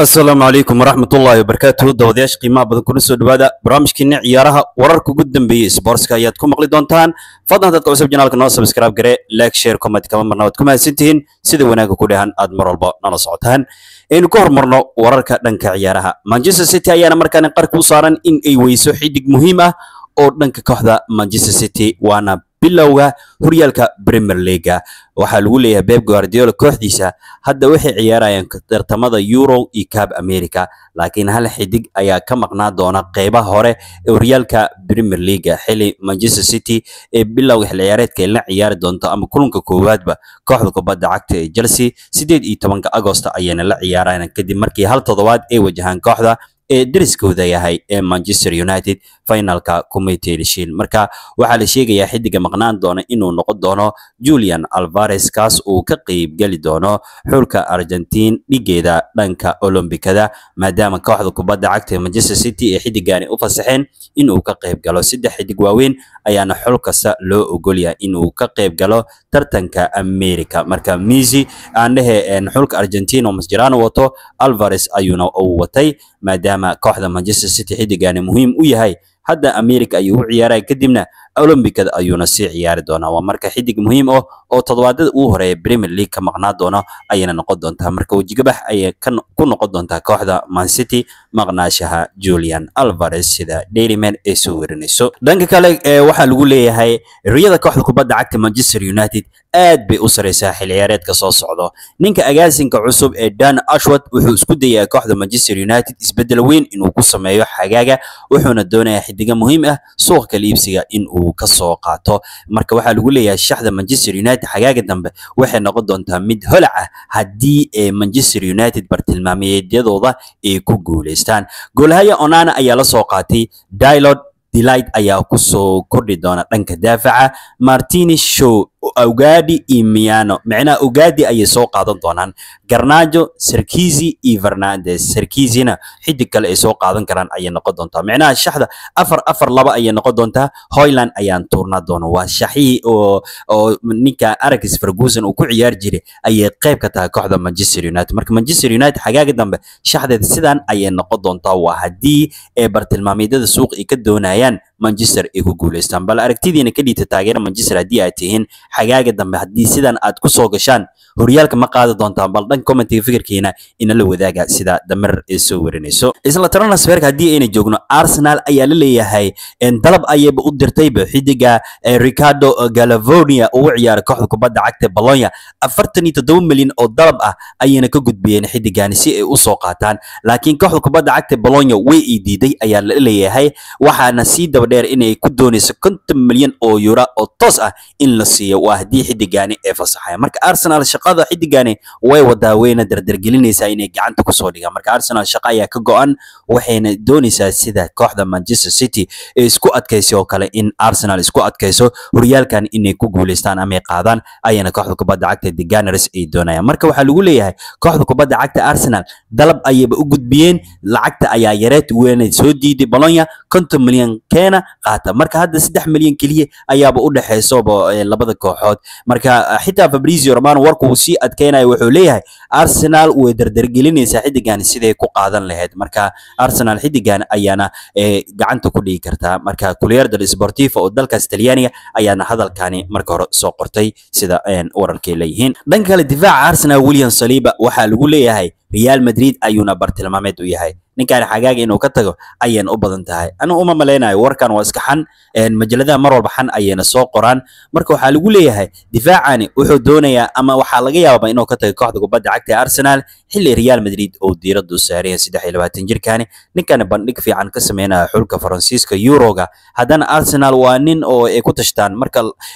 asalaamu calaykum waraxmatullaahi wabarakaatuhu dawadayaasha qiimaha badan kuna soo dhawaada barnaamijkiina ciyaaraha wararka ugu dambeeyey sboortska ayaad ku maqli doontaan fadlan dadka cusub janaalka noo subscribe gare like share comment kama marna waad ku mahadsantihiin sida wanaagga ku dhehan aad mar walba nala socotaan aynu ka hormarno wararka dhanka ciyaaraha manchester city ayaana markaani qarka u saaran in ay weyso xidig muhiim ah oo dhanka kooxda manchester city waana bilowga horyaalka premier leaga waxaa lagu leeyahay beb guardiola kooxdiisa hadda waxay ciyaarayaan tartamada euro iyo cab america laakiin hal xidig ayaa ka maqnaa doona qeybaha hore ee horyaalka premier leaga xili manchester city ee bilowga xil ciyaareedka ay la ciyaari doonto ama kulanka koowaadba kooxda kubadda cagta ee chelsea sideed iyo tobanka agosto ayayna la ciyaarayaan kadib markii hal toddobaad ay wajahaan kooxda ee deriskooda yahay ee manchester united finalka committed shield marka waxaa la sheegayaa xidiga maqnaan doona inuu noqon doono julian alvares kaas uu ka qeyb geli doono xulka argentine dhigeeda dhanka olombikada maadaama kooxda kubadda cagta ee manchester city ee xidigani u fasaxeen inuu ka qeyb galo saddex xidig waaweyn ayaana xul kasta loo ogolyahay inuu ka qeyb galo tartanka america marka misi aan dhehe xulka argentine oo masjerano wato alvares ayuuna uu watay maadaama kooxda manchester city xidigani muhiim u yahay hadda america ayuu u ciyaaraya kadibna olombicada ayuuna sii ciyaari doonaa waa marka xidig muhiim ah oo toddobaadada ugu horeeya premier league ka maqnaa doono ayayna noqon doontaa marka wejigabax ayay ku noqon doontaa kooxda man city maqnaashaha julian alvares sida dailyman ay soo werinayso dhanka kale waxaa lagu leeyahay riyada kooxda kubadda cagta manchester united aad bay u sareysaa xil ciyaareedka soo socdo ninka agaasinka cusub ee dan ashwat wuxuu isku dayaa kooxda manchester united isbeddel weyn inuu ku sameeyo xagaaga wuxuuna doonayaa xidiga muhiim ah suuqa kala iibsiga in uu ka soo qaato marka waxaa lagu leeyahay shaxda manchester united xagaaga dambe waxay noqon doontaa mid holac ah haddii ee manchester united bartilmaameedyadooda ay ku guuleystaan goolhaya onana ayaa la soo qaatay dilod delight ayaa kusoo kordhi doona dhanka daafaca martini show ogadi iyo miano micnaha ogadi ayay soo qaadan doonaan garnajo sarkizi iyo fernandes sarkizina xidig kale ay soo qaadan karaan ayay noqon doontaa micnaha shaxda afar afar laba ayay noqon doontaa hoyland ayaan tuurnaa doona waa shaxihii oo oo ninka arax ferguson uu ku ciyaari jiray ayay qayb ka tahay kooxda manchester united marka manchester united xagaaga dambe shaxdeeda sidan ayay noqon doontaa waa haddii ee bartilmaameedyada suuq ay ka doonayaan manchester ay ku guuleystaan bal aragtidiina ka dhiita taageera manchester haddii aad tihiin xagaaga dambe haddii sidan aad ku soo gashaan horyaalka ma qaadi doontaan bal dhan commentiga fikirkiina inala wadaaga sida damer ay soo warinayso isla transferka haddii ayna joogno arsenal ayaa la leeyahay dalab ayayba u dirtayba xidiga ricardo galavonia ugu ciyaara kooxda kubadda cagta bolonya afartan iyo toddoba milyan oo dalab ah ayayna ka gudbiyeen xidigani si ay u soo qaataan laakiin kooxda kubadda cagta bolonya way ii diiday ayaa la leeyahay waxaana sii daba dheer inay ku doonayso konton milyan oo yura oo toos ah in la siiyo waa haddii xidigani ay fasaxaya marka arsenal shaqada xidigani way wadaa wayna dardargelinaysaa inay gacanta kusoo dhigaan marka arsenal shaqa ayaa ka go-an waxayna doonaysaa sida kooxda manchester city ee isku adkaysay oo kale in arsenal isku adkayso horyaalkan inay ku guuleystaan ama ay qaadaan ayana kooxda kubadda cagta the gunners ay doonayaan marka waxaa lagu leeyahay kooxda kubadda cagta arsenal dalab ayayba u gudbiyeen lacagta ayaa yareed weynay soo diiday bolonya konton milyan keena qaata marka hadda saddex milyan keliya ayaaba u dhexaysoba labada kooxood marka xitaa fabrizio romano warku uu sii adkeynayo wuxuu leeyahay arsenal way dardargelinaysaa xidigan siday ku qaadan lahayd marka arsenal xidigan ayaana gacanta ku dhigi kartaa marka kuliyer del sportivo oo dalkaas talyaaniga ayaana hadalkani marka hore soo qortay sida wararkay leeyihiin dhanka kale difaaca arsenal william saliba waxaa lagu leeyahay real madrid ayuuna bartilmaameed u yahay ninkaan xagaaga inuu ka tago ayayna u badan tahay anigu uma malaynayo warkan waa iska xan majaladaha mar walba xan ayayna soo qoraan marka waxaa lagu leeyahay difaacani wuxuu doonayaa ama waxaa laga yaabaa inuu ka tago kooxda kubadda cagta arsenal xilli real madrid oo diiraddu saaraya saddex iyo labaatan jirkani ninkani bandhig fiican ka sameynaya xulka faransiiska euroga haddana arsenal waa nin oo ay ku tashtaan marka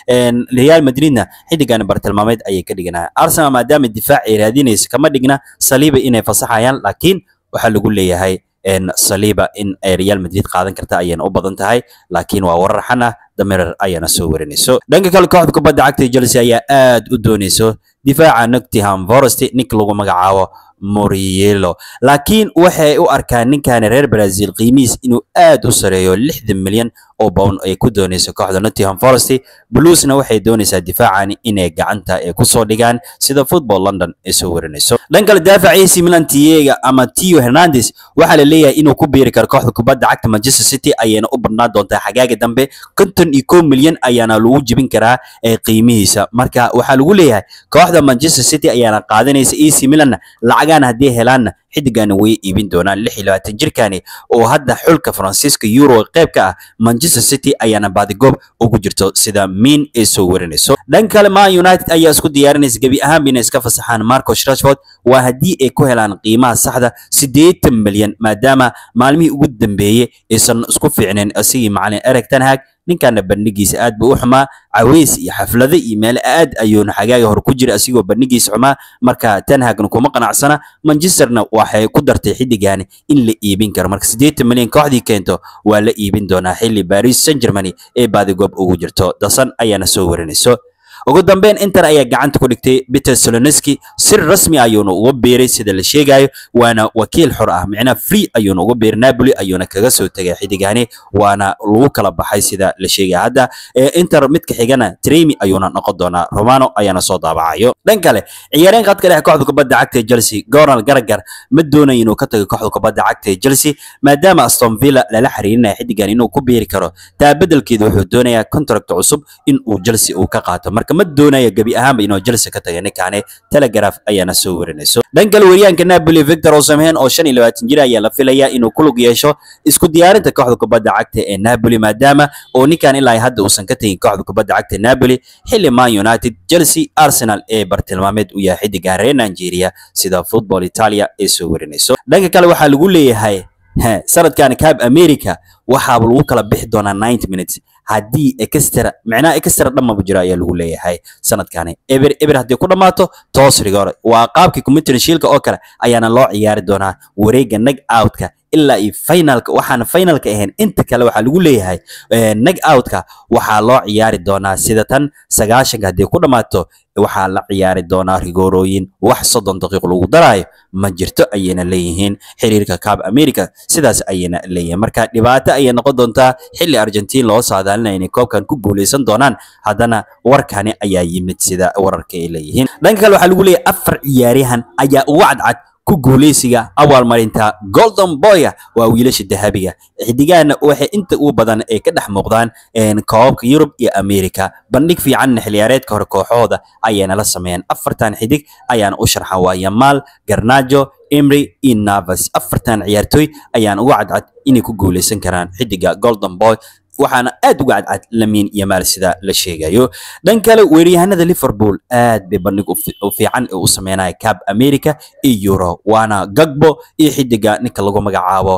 real madridna xidigani bartilmaameed ayay ka dhiganaya arsenal maadaama difaac ay raadinaysa kama dhigna saliiba inay fasaxayaan laakiin waxaa lagu leeyahay saliiba in ay real madrid qaadan karta ayayna u badan tahay laakiin waa warar xan ah damerer ayaana soo warinayso dhanka kale kooxda kubadda cagta chelsea ayaa aad u doonayso difaaca nottingham forest nink lagu magacaabo morielo laakiin waxay u arkaan ninkan reer brazil qiimihiis inuu aad u sareeyo lixdan milyan oo bown ay ku doonayso kooxda nottingham forest bluesna waxay doonaysaa difaacan inay gacanta ay kusoo dhigaan sida football london ay soo warinayso dhan kale daafaca AC Milan Tiega ama Tio Hernandez waxaa la leeyahay inuu ku biiri karo kooxda kubadda cagta Manchester City ayayna u badnaan doontaa xagaaga dambe konton iyo kow milyan ayaana lagu jebin karaa ee qiimihiisa marka waxaa lagu leeyahay kooxda Manchester City ayaana qaadanaysa AC Milan lacagaan haddii helaanna xidigana way iibin doonaan lix iyo labaatan jirkani oo hadda xulka Faransiiska Euro qayb ka ah Manchester City ayaana baadigoob ugu jirto sida Min ay soo warinayso dhan kale Man United ayaa isku diyaarinaysa gebi ahaan inay iska fasaxaan Marcus Rashford waa haddii ay ku helaan qiimaha saxda siddeetan milyan maadaama maalmihii ugu dambeeyey aysan isku fiicneen asigii macalin Erik ten Hag ninkaana bandhigiisa aad buu u xumaa caweys iyo xaflado iyo meel aad ayuuna xagaaga hore ku jira asigoo bandhigiisa xumaa marka ten hagna kuma qanacsana manchesterna waxay ku dartay xiddigaani in la iibin karo marka siddeetan milyan kooxdii keento waa la iibin doonaa xilli paris saint germany ee baadigoob ugu jirto dasan ayaana soo warinayso ugu dambeyn inter ayaa gacanta ku dhigtay peter soloniski sir rasmi ayuuna uga beeray sida la sheegayo waana wakiil xor ah micnaha free ayuuna uga beeray napoli ayuuna kaga soo tegay xidigani waana lagu kala baxay sida la sheegaya hadda inter midka xigana tremi ayuuna noqon doonaa romano ayaana soo daabacayo dhan kale ciyaareen qadka dhexe kooxda kubadda cagta ee chelsea goral garagar ma doonayo inuu ka tago kooxda kubadda cagta ee chelsea maadaama aston villa lala xiriirinayo xidigan inuu ku beeri karo taa bedelkeeda wuxuu doonayaa contract cusub in uu chelsea uu ka qaato marka ma doonaya gebi ahaanba inuu Chelsea ka taga ninkaane Telegraph ayaana soo warinayso dhan kale weeryaanka Napoli Victor Osimhen oo 25 jir ayaa la filayaa inuu ku lug yeesho isku diyaarinta kooxda kubadda cagta ee Napoli maadaama oo ninkan ilaa hadda uusan ka tagin kooxda kubadda cagta ee Napoli xilli Man United Chelsea Arsenal ee bartilmaameed u yahay xidiga reer Nigeria sida Football Italia ay soo warinayso dhanka kale waxaa lagu leeyahay sanadkan Cup America waxaa lagu kala bixi doonaa 90 minutes haddii extra micnaha extra dhamaba jira ayaa lagu leeyahay sanadkani eber eber haddii ku dhammaato toos rigore waa qaabkii community shielka oo kale ayaana loo ciyaari doonaa wareegga nag outka ilaa iyo finalka waxaan finalka ahayn inta kale waxaa lagu leeyahay nag outka waxaa loo ciyaari doonaa sida tan sagaashanka haddii ku dhammaato waxaa la ciyaari doonaa rigoorooyin wax soddon daqiiq lagu daraayo ma jirto ayayna leeyihiin xiriirka Cup America sidaas ayayna leeyihiin marka dhibaato ayay noqon doontaa xilli Argentina loo saadaalinaya inay koobkan ku guuleysan doonaan haddana warkani ayaa yimid sida wararka ay leeyihiin dhanka kale waxaa lagu leeyahay afar ciyaaryahan ayaa ugu cadcad ku guuleysiga abaalmarinta golden boya waa wiilasha dahabiga xidigahana waxay inta ugu badan ay ka dhex muuqdaan koobabka yurub iyo america bandhig fiicanna xiliyaareedka hore kooxahooda ayayna la sameeyeen afartan xidig ayaana u sharxan waa yamaal garnajo emry iyo navas afartan ciyaartooy ayaan ugu cadcad inay ku guuleysan karaan xidiga golden boy waxaana aad uga cadcad lamiin iyo maal sida la sheegayo dhan kale weeryahanada liverpool aad bay bandhig u fiican ee u sameynaya cab america iyo euro waana gagbo iyo xidiga ninka lagu magacaabo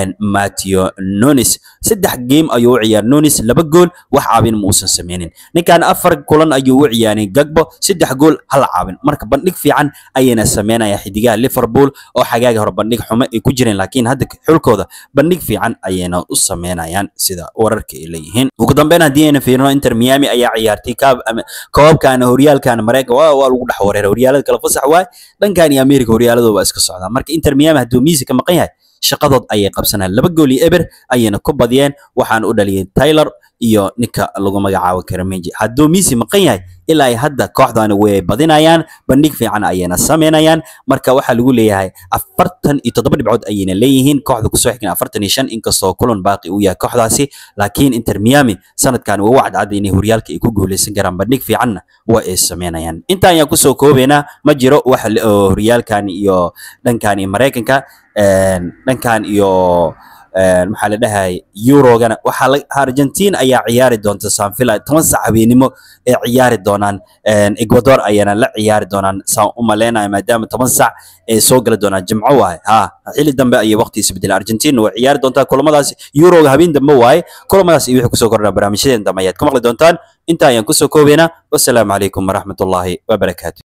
matthew nonis saddex game ayuu u ciyaar nonis laba gool wax caabin ma uusan sameynin ninkan afar kulan ayuu u ciyaaray gagbo saddex gool hal caabin marka bandhig fiican ayayna sameynaya xidigaha liverpool oo xagaaga hore bandhig xumo ay ku jireen laakiin hadda xulkooda bandhig fiican ayayna u sameynayaan sida warar ay leeyihiin ugu dambeyn haddii ayna fiirino inter miami ayaa ciyaartay koobkan horyaalkan mareykan waa waa lagu dhex wareeray horyaalada kala fasax waay dhankan iyo america horyaaladooda waa iska socdaa marka inter miami hadduu miisi ka maqan yahay shaqadood ayay qabsanayaan laba gool iyo eber ayayna ku badiyeen waxaana u dhaliyeen taylor iyo ninka lagu magacaabo karameji hadduu miisi maqan yahay ilaa ay hadda kooxdani way badinayaan bandhig fiican ayayna sameynayaan marka waxaa lagu leeyahay afartan iyo toddoba dhibcood ayayna leeyihiin kooxda kusoo xigna afartan iyo shan inkastoo kulan baaqi uu yahay kooxdaasi laakiin inter miami sanadkan waa u cadcad inay horyaalka ay ku guuleysan karaan bandhig fiicanna waa ay sameynayaan intaan ayaan kusoo koobaynaa ma jiro wax horyaalkan iyo dhankan iyo maraykanka dhankan iyo maxaa la dhahay eurogana waxaa argentina ayaa ciyaari doonta sanvilla toban sac habeenimo ay ciyaari doonaan ecuador ayana la ciyaari doonaan saan u maleynayo maadaama toban sac ay soo gali doonaan jimco waaye ha xilli dambe ayay waqti isbedela argentina way ciyaari doontaa kulamadaas euroga habeen dambe waaye kulamadaas iyo wixii kusoo kordhaa barnaamijyadeen dambe ayaad ka maqli doontaan intaa ayaan kusoo koobaynaa wassalaamu calaykum waraxmatullaahi wabarakaatu